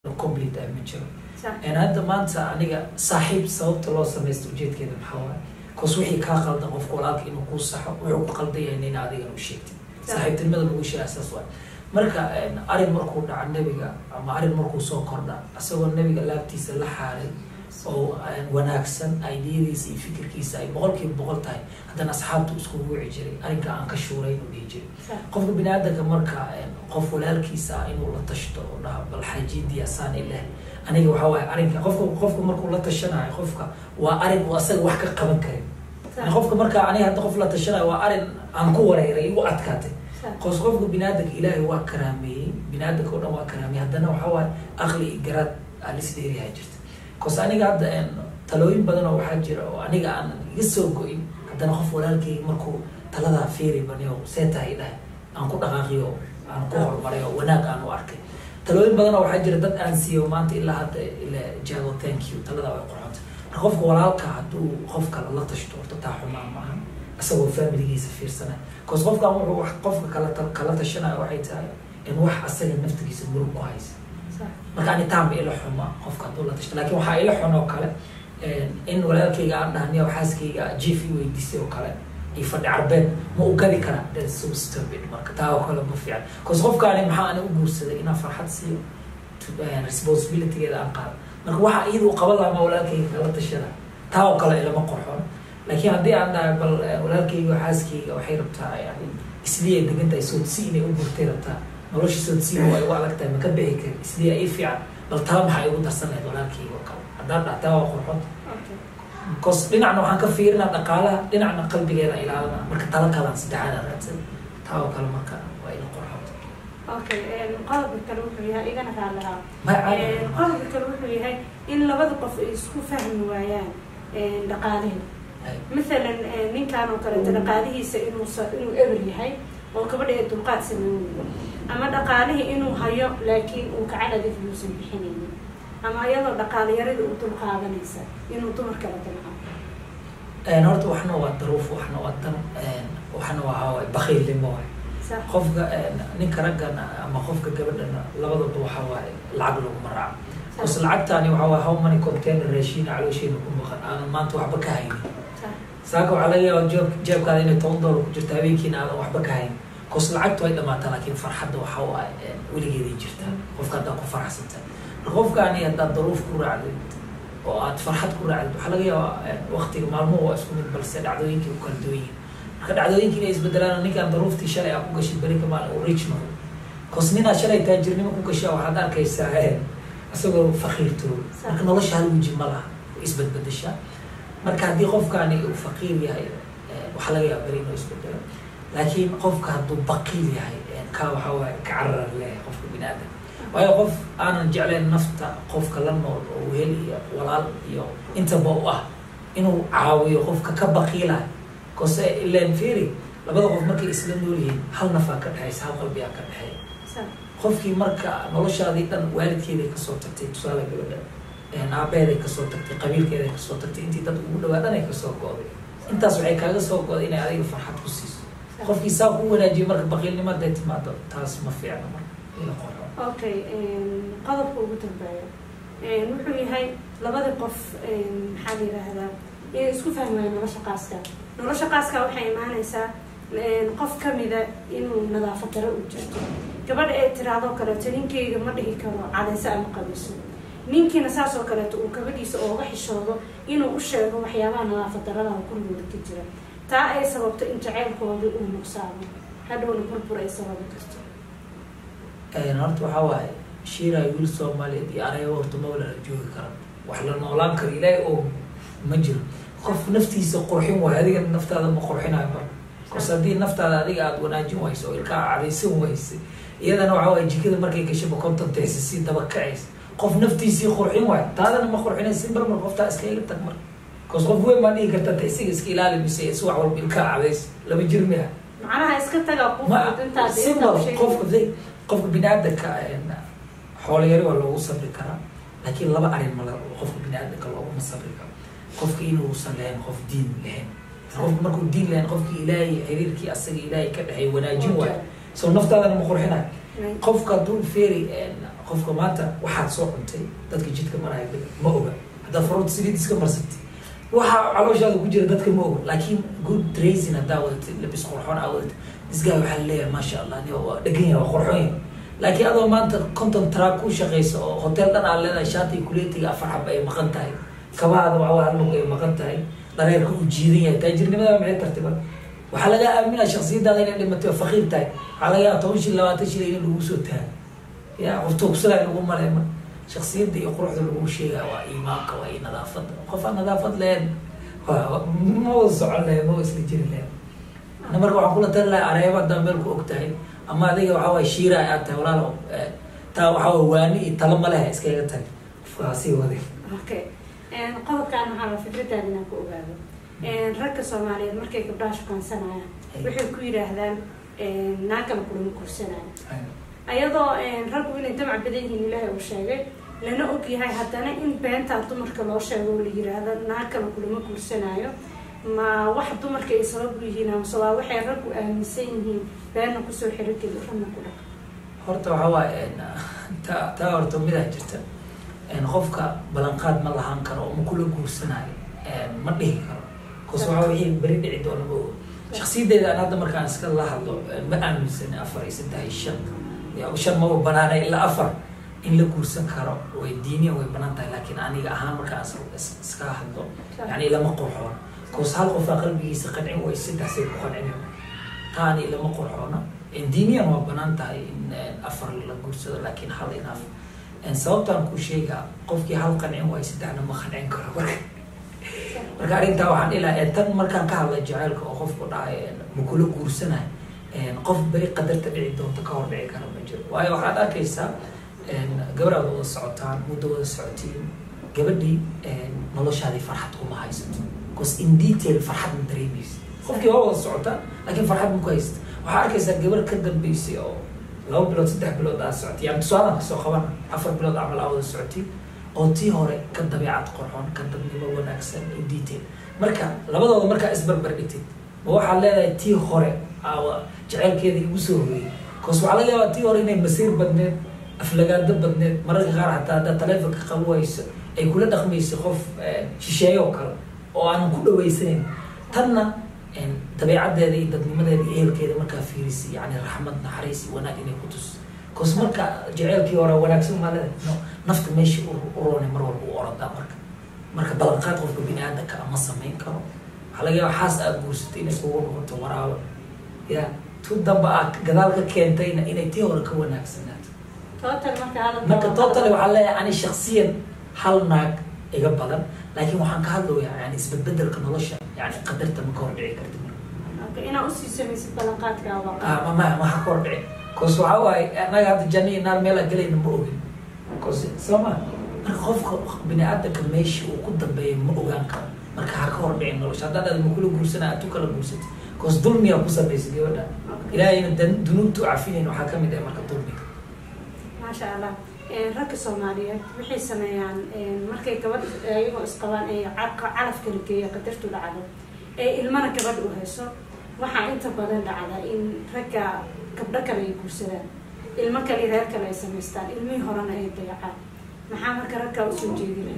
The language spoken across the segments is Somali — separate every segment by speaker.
Speaker 1: complete ah ma jiro
Speaker 2: sax
Speaker 1: En hadda maanta aniga saaxiib sababta loo samaysto ujeedkeeda maxaa waaye cause wixii kaa qaldan qofka walaalka inuu kuu saxo wuxuu ku qaldan yahay nina adigana u sheegtay saaxiibtinimada lagu sheega saas waay marka en, arrin markuu dhaca nebiga ama arrin markuu soo kordha asagoo nebiga laabtiisa la xaaray oo en, wanaagsan aidiyadiisa iyo fikirkiisa ay boqolkiiba boqol tahay haddana asxaabtu iskugu wici jiray arrinka aan ka shuurayn u dhihi jiray
Speaker 2: sax
Speaker 1: qofka biniaadanka marka en, qof walaalkiisa ah inuu la tashto oo dhaha bal xajiidii asaan ileh aniga waxaa waaye arrinka qofka qofka markuu la tashanayo qofka waa arrin uu asaga wax ka qaban karin yani qofka marka aniga hadda qof la tashanayo waa arrin aan ku wareeray igu adkaatay
Speaker 2: sax
Speaker 1: qos qofka biniaadanka ilaahay waa karaameeyey biniaadanka oo dhan waa karaameeyey haddana waxaa waaye aqli iyo garaad alis dheeriyaa jirta cause aniga hadda en, talooyin badan oo waxaa jira oo aniga aan iga soo go-in haddana qof walaalkayga markuu taladaa feeri baniyo see tahay dhahay aan ku dhaqaaqiyo aan ku horumaray oo wanaag aan u arkay talooyin badan oo waxaa jira dad aan siiyo maanta ilaa hadda ila jaago thank you taladaa way qurxonta marka qofka walaalka hadduu qof kale la tashto horta taa xumaan maaha isagoo familigiisa fiirsanay cause qofkan wuxuu wax qofka kala ta- kala tashanayo waxay tahay in wax asaga naftigiisa murug ku haysa
Speaker 2: sax
Speaker 1: marka ani taanba ila xuma qofka hadduu la tashto laakiin waxaa ila xun oo kale in walaalkayga aan dhahniyo xaaskayga jief i weydiisay oo kale iyo fadhi carbeed ma u gadi karaa that's so stupid marka taa oo kale ma fiican cause qofkaani maxaa ani u guursaday inaan farxad siiyo to- eh, responsibilitygeeda aan qaado marka waxa iyada u qaban lahaa ma walaalkayga kala tashada taa oo kale ilama qorxoon laakiin haddii aan dhahay bal eh, walaalkayga oo xaaskayga waxay rabtaa yani islii ay degan tahay soodsi inay u guurtay rabtaa nolosha soodsiina waa igu adag tahay ma ka bixi karin islii ii fiican bal taa maxaa igu darsan lahayd walaalkayga oo kale haddaan dhaha taa waa qorxoon
Speaker 2: okay
Speaker 1: cause dhinacna waxaan ka fiirinaa dhaqaalaha dhinacna qalbigeeda ilaalina marka tala kalaan saddexaad raadsan taa oo kale marka waa ila qorxoon
Speaker 2: okay qodobka kale wuxuu yahay igana raalahaa
Speaker 1: ma caadi
Speaker 2: qodobka kale wuxuu yahay in labada qof ay isku fahmi waayaan dhaqaalihi maalan ninkan oo kaleeto dhaqaalihiisa inuu sa- inuu eber yahay oo gabadha ee dulqaad sameynaya ama dhaqaalihii inuu hayo laakiin uu kacadadif uusan bixinaynin ama iyadoo dhaqaalayarida u dulqaadanaysa inuu dumar kala dulqaado
Speaker 1: Een, horta waxna waa daruuf waxna waa dan een, waxna waa hawaay bakiilnimo waay
Speaker 2: sax
Speaker 1: qofka een, ninka raggana ama qofka gabadhana labadaba waxa waaye lacag laguma raaco bas lacagtaani waxa waaye how many container raashiina caloosheena ku maqan aanan maanta waxba ka haynin
Speaker 2: sax
Speaker 1: saaka waxaa laga yaaba jeeb jeebkaada inay toban doolar ku jirto habeenkiina aadan waxba ka haynin cause lacagtu way dhamaataa laakiin farxadda waxa waaye een, weligeeday jirtaa qofka haddaa ku faraxsanta marka qofkaani haddaad daruuf ku raacdid oo aad farxad ku raacdid waxaa laga yaabaa waqtiga maalmuhu waa isku mid balse dhacdooyinkii u kala duwan yihiin marka dhacdooyinkii inay isbedelaan ninkaan daruuftii shalay aa ku gashay berika maalin uu rich noqdo cause ninaa shalay taajirnimo ku gashaa waxaad arkaysaa een, isagoo faqiirtooy marka nolosha hal weji ma laha way isbedbedeshaa marka haddii qofkaani uu faqiir yahay eh, waxaa laga yaaba beri inuu isbedelo laakiin qofka hadduu baqiil yahay eh, kaa waxaa waaye ka carar leeyahay qofka bini aadam waayo qof aanan jeclayn nafta qofka la nool oo wehel iyo walaal iyo intaba u ah inuu caawiyo qofka ka baqiilayo kose ilan feri labada qof markay isla nool yihiin hal nafaa ka dhexaysa hal qalbigaa ka dhexeeya
Speaker 2: sax
Speaker 1: qofkii marka noloshaadii dhan waalidkeeday kasoo tagtay tusaale gabadha een, aabaheeday kasoo tagtay qabiilkeeday kasoo tagtay intii dad ugu dhawaa dhan ay kasoo go'day intaas waxay kaaga soo go'day inay adiga farxad ku siiso qofkii saa ku wanaajiyo marka baqiilnimo hadday timaado taas ma fiicna marka ila qoro
Speaker 2: okay qodobka ugu dambeeya wuxuu yahay labada qof maxaa la yidhaahdaa inay isku fahmi waayaan nolosha qaaska nolosha qaaska waxay imaanaysaa qof kamida inuu nadaafad daro u jirto gabadha ee tiraadoo kaleeto ninkeyga ma dhihi karo cadayso ama qabiso ninkiina saas oo kaleeto uu gabadhiisa ooga xishoodo inuu u sheego waxyaabaha nadaafad daradaha gurigooda ka jira taa ay sababto in jaceylkooda uu nuqsaamo hadhowna burbur ay sababi karto
Speaker 1: horta waxaa waaye shiiraay wiil soomaaliyeed iyo anaga horta ma wala joogi kara wax la noolaan karo ilaahay oo ma jiro qof naftiisa qurxin waayo adiga naftaada ma qurxinayo marka kos haddii naftaada adiga aada wanaajin wayso oo ilkaa cadaysan wayse iyadana waxaa waaye jikada markay gashaba kontantaysa si daba kacaysa qof naftiisii qurxin waayo taadana ma qurxinaysa marmar qoftaa iska iga tag marka kos qof weyn baa dhihi karta ta isiga iska ilaali mise si wax walba ilkaa cadays lama jir miya
Speaker 2: macnaha iska tagaa ku
Speaker 1: ma
Speaker 2: fudud intaad
Speaker 1: simbal
Speaker 2: intaad sheegay.
Speaker 1: qofka qofka biniaadanka xoolayari waa loogu sabri karaa laakiin laba arin ma la- qofka biniaadanka looguma sabri karo qofka inuusan lahayn qof diin lahayn qofka markuu diin lahayn qofki ilaahay xiriirkii asaga ilaahay ka dhexay wanaajin waayo so naftaadana ma qurxinayo qofka hadduu feeri qofka maanta waxaad soo cuntay dadka jidka maraya ma oga haddaad faruurta saliid iska marsatay waxa calooshaada ku jira dadka ma oga laakiin good dressing haddaa wadatay labis qurxoon aa wadatay disgaa waxaa leeyahay maasha allah ni waa dhegan yahay waa qurxoon yahay laakiin adoo maanta conton track ku shaqaysa oo hotel dhan aa leedahay shaati kuleetiga afar xab ay maqan tahay kabaada waa hal lug ay maqan tahay dhareerka uu jiidan yahay taajirnimada maxay tartay marka waxaa laga aaminaa shaksiyadaada inay dhimatay oo faqiir tahay waxaa laga yaaba toban shil labaatan shil in lagu soo tahay ya qof tuugsadaa lagu malay ma shaksiyadda iyo quruxda lagu sheegaa waa iimaanka waa iyo nadaafadda qof aan nadaafad lahayn ma wada socon lahayn ma wada isla jiri lahayn ana marka waxaan kula tali lahay areeba haddaa meel ku og tahay ama adiga waxaa waay shiira aad tahay walaal taa waxaa waay waani iyo talo ma leha iskaga tagi qofka sii waday
Speaker 2: okay qodobkaan waxaa la fikradaada inaan ku ogaado ragga soomaaliyeed markay gabdhaha shukaansanayaan waxay ku yidhaahdaan naagana kulama kursanayo ayadoo raggu inay damac badan yihiin ilaahay uu sheegay lana og yahay haddana in beentaa dumarka loo sheego oo la yiraahdo naagkana kulama guursanaayo ma wax dumarka ay sabab u yihiin amase waa waxay raggu aaminsan yihiin beenna kusoo xirogeli ragna ku dhaq
Speaker 1: horta waxaa waaye ta taa horta midaa jirta qofka ballanqaad ma lahaan karo oo ma kula guursanaayo ma dhihi karo bcause waxaa wixii beri dhici doona ma og shaksiyadeyda aan hadda markaan iska la hadlo ma aaminsani afar iyo saddex iyo shan ya shan maba banaana ilaa afar in la guursan karo way diiniya way banaan tahay laakiin aniga ahaan markaan iska hadlo yani ilama qurxoona bcause hal qofaa qalbigiisa qancin way saddex say ku qancin taani ilama qurxoona diiniyan waa banaan tahay in afar la guursado laakiin hal inaaf sababtaan ku sheegaa qofkii hal qancin waayo saddexna ma qancin karo marka marka arrintaa waxaan ilaa tan markaan ka hadlay jaceylka oo qofku dhahay makula guursanayo qof beri qadarta dhici doonta ka hor dhici kara ma jiro waayo waxaad arkaysaa gabadhaad wada socotaan muddo wada socotiin gabadhii noloshaadii farxad kuma haysato bcause in detail farxad ma dareemaysa qofkii waa wada socotaan laakiin farxad ma ku haysata waxaa arkaysaa gabar ka dambeysay oo laba bilood saddex bilood aa socotay yani tusaalaan kasoo qabana afar bilood camal aa wada socotay oo tii hore ka dabeecad qorxoon ka dadnimo wanaagsan in detail marka labadooda markaa isbarbar dhigtid ma waxaad leedahay tii hore aawa jeceylkeeda igu soo horeeyey bcause waxaa laga yaabaa tii hore inay masiir badneed aflagaado badneed mararka qaar hataa haddaad taleefonka qabo wayso ay kula dhaqmayso qof shisheeye oo kale oo aanan ku dhaweysanayn tanna dabeecaddeeda iyo dadnimadeeda iyo ehelkeeda markaa fiirisay yani raxmad naxariis iyo wanaag inay ku tus bcause marka jeceylkii hore wanaagsan maa leedahay no nafta meesha u roonay mar walba u orodaa marka marka ballanqaad qofka bini aadamka ama samayn karo waxaa laga yaaba xaas aad guursatay inay kugu noqoto waraabo ya tu damba aad gadaal ka keentayna inay tii hore ka wanaagsanaato marka total waxaa leeyahay ani shaksiyan hal naag iga badan laakiin waxaan ka hadlayaa yani isbedbedelka nolosha yani qadarta ma ka hor dhici karti
Speaker 2: inaa usii samaysid ballanqaadkaaga
Speaker 1: ma maha ka hor dhici bcause waxaa waaye anaga hadda janna iyo naar meel aan gelayna ma ogin bcause soo ma marka qofka bini aadamka meesha uu ku dambeeya ma ogaan karo marka ha ka hor dhicin nolosha haddaan aad makula guursana aad tu kala guursatay bcause dulmiyaa ku samaysa gabadha ilaahayna dunuubta u cafinayn waxaa kamid ah marka dulmiga
Speaker 2: maasha allah ragga soomaaliyeed waxay sameeyaan markay gabadh iyagoo isqabaan ee calaf kala geeya qadartu dhacdo ee ilmana gabadh u hayso waxaa inta badan dhacda in ragga gabdho kale ay guursadaan ilmo kale reer kale ay samaystaan ilmihii horena ay dayacaan maxaa marka raggaa usoo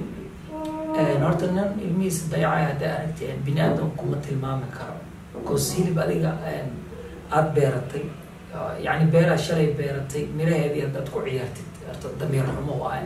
Speaker 2: jeedinaya
Speaker 1: horta nin ilmihiisa dayacay hadday aragti bini aadam kuma tilmaami karo bcause hilib adiga aada beeratay yani beeraa shalay beeratay miraheedii haddaad ku ciyaartid horta damiir xumo waaye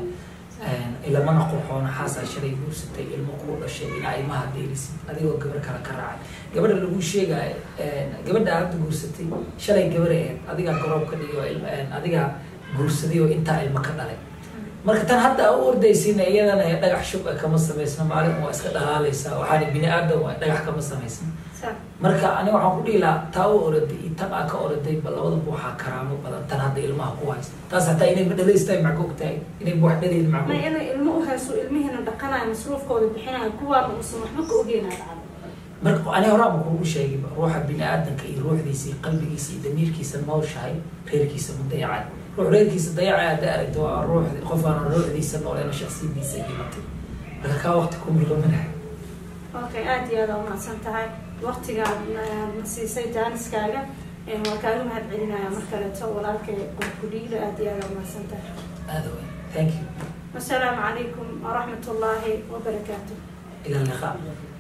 Speaker 1: ilamana qurxoona xaasaa shalay guursatay ilmo kuu dhashay inaa ilmaha deelisid adigoo gabar kale ka raacay gabadha lagu sheegaayo gabadha hadda guursatay shalay gabar aheed adigaa garoob ka dhigi oo adigaa guursaday oo intaa ilmo ka dhalay marka tan hadda u ordaysiina iyadana dhagax shub kama samaysna maalin waa iska dhalaalaysaa waxaana bini aadam waa dhagax kama samaysna marka aniga waxaan ku dhihi lahaa taa u oraday iyo tan aa ka oraday ba labadaba waxaa karaamo badan tan hadda ilmaha ku haysa taas hataa inay ma dhalaystahay macgoog tahay inay wax dhalayn
Speaker 2: ma
Speaker 1: macgoog
Speaker 2: inay ilmo u hayso ilmihiina dhaqanayo masruufkooda bixinayo kuwaana uusan waxba ka ogeynaa dhacdo
Speaker 1: marka ani horaanba kuugu sheegayba ruuxa bini aadamka iyo ruuxdiisa iyo qalbigiisa iyo damiirkiisa nooshahay reerkiisa ma dayacay ruux reerkiisa dayacay hadday aragto waa ruux qof aan ruuxdiisa nooleen oo shaksiyadiisa ay dhimatay marka kaa waqti ku milqaminahay
Speaker 2: okay aada iyo aada umahadsan tahay waktigaad na siisay jaaniskaaga waa kaaga mahad celinaya mar kaleeto walaalkay qorkudhiilo aada iyo aada umahadsan tahay
Speaker 1: aada weyn thank you
Speaker 2: wasalaamu calaykum waraxmat ullaahi wabarakaatu
Speaker 1: ila liqa